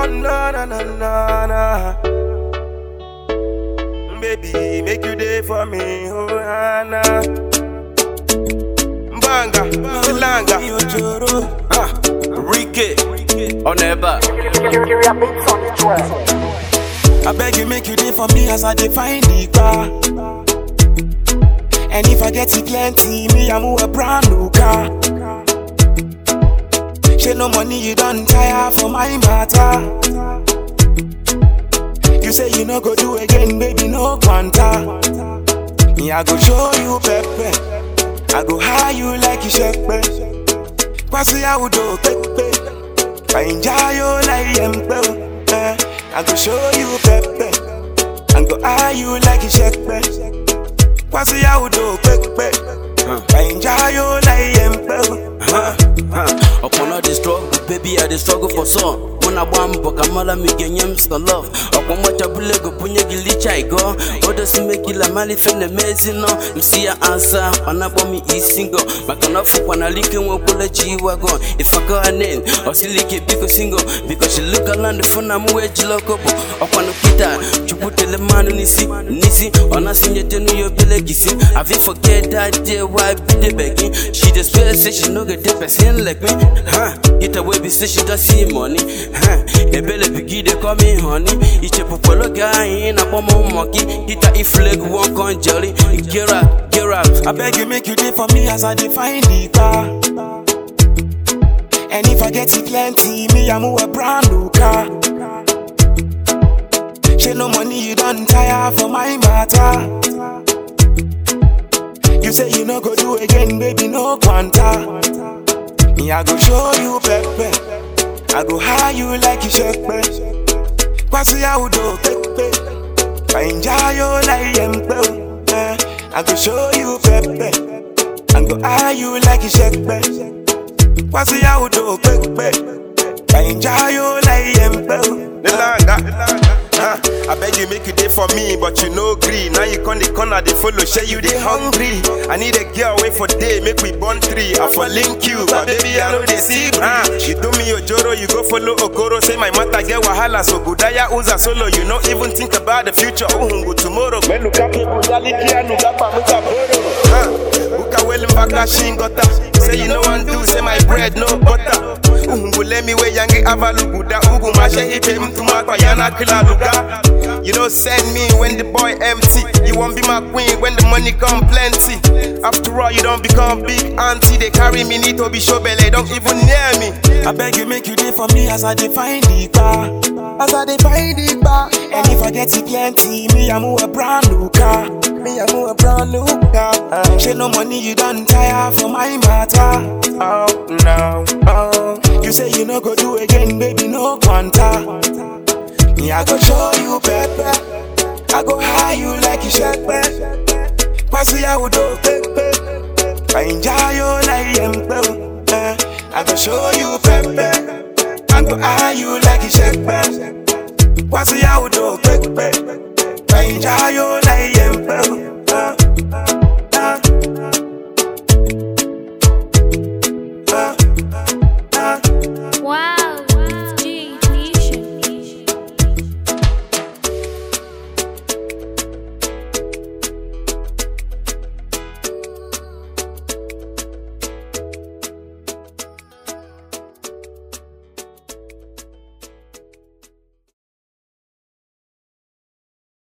no, no, no, no, no. Baby, make you day for me, oh, Anna. Banga, Langa, Ojoro. Ah, Ricky, on ever. I beg you, make you day for me as I define the car. And if I get it plenty, me, I'm a brand new car. She no money, you don't tire for my matter. You say you no go do again, baby, no quanta. Me, I go show you pepe. I go high you like you shepe. Kwasi I would do pepe. I enjoy you like yempe. Eh, I go show you pepe. I go high you like you shepe. Kwasi I would do pepe. I enjoy you like yempe. Huh. Upon all the struggle, baby, I the struggle for some. When I want book, I'm all I'm getting some love. Upon what I believe, go punya gilicha I go. Odo si make you la mali fene mezi no. Msi ya answer, wana bomi is single. Makana fu wana like when pula jiwa go. If I go her name, or si like biko single. Because she look around the phone, I'm wedge lokobo. Upon the kita, chupute le manu nisi, nisi. Ona sinye tenu yo bele kisi. I feel forget that day why be the begging. She just feel say she no get the person like me. Huh? Get away be say she don't see money. Huh? Ebele bigi they call me honey. Iche popolo guy in a bomb monkey. Kita if leg one con jelly. Get up, get up. I beg you, make you day for me as I define the car. And if I get it plenty, me, I'm a brand new car. She no money, you don't tire for my matter. You say you no go do again, baby, no quanta. Me, I go show you pepe. I go high you like you shepe. Kwasi I would do pepe. I enjoy you like yempe. Eh, I go show you pepe. I go high you like you shepe. Kwasi I would do pepe. I enjoy you like yempe. Nilanga. Uh, I beg you make you day for me, but you no green. Now you come the corner, they follow, share you they hungry. I need a girl wait for day, make we born three. I for link you, but baby I know they see. Uh, you do me your joro, you go follow Okoro. Say my matter get wahala, so Budaya Uza solo. You no even think about the future. Uhungu tomorrow. When look up, Budali Kia Nugapa Muka Boro. Uh, Uka well mbaka shingota. Say you know one do, say my bread no butter. Uhungu let me way yangi avaluguda. Ugu mashe ipe mtu makwa yana kila luga. You don't send me when the boy empty. You won't be my queen when the money come plenty. After all, you don't become big auntie. They carry me need to be show belly, don't even near me. I beg you, make you day for me as I define the car. As I define the bar. And if I get it plenty, me, I'm a brand new car. Me, I'm a brand new car. Uh, she no money, you don't tire for my matter. Oh, no, oh. You say you no go do again, baby, no quanta. Me, I go show you pepe. I go high you like you shepe. Kwasi I would do pepe. I enjoy you like yempe. Eh, I go show you pepe. I go high you like you shepe. Kwasi I would do pepe. I enjoy you like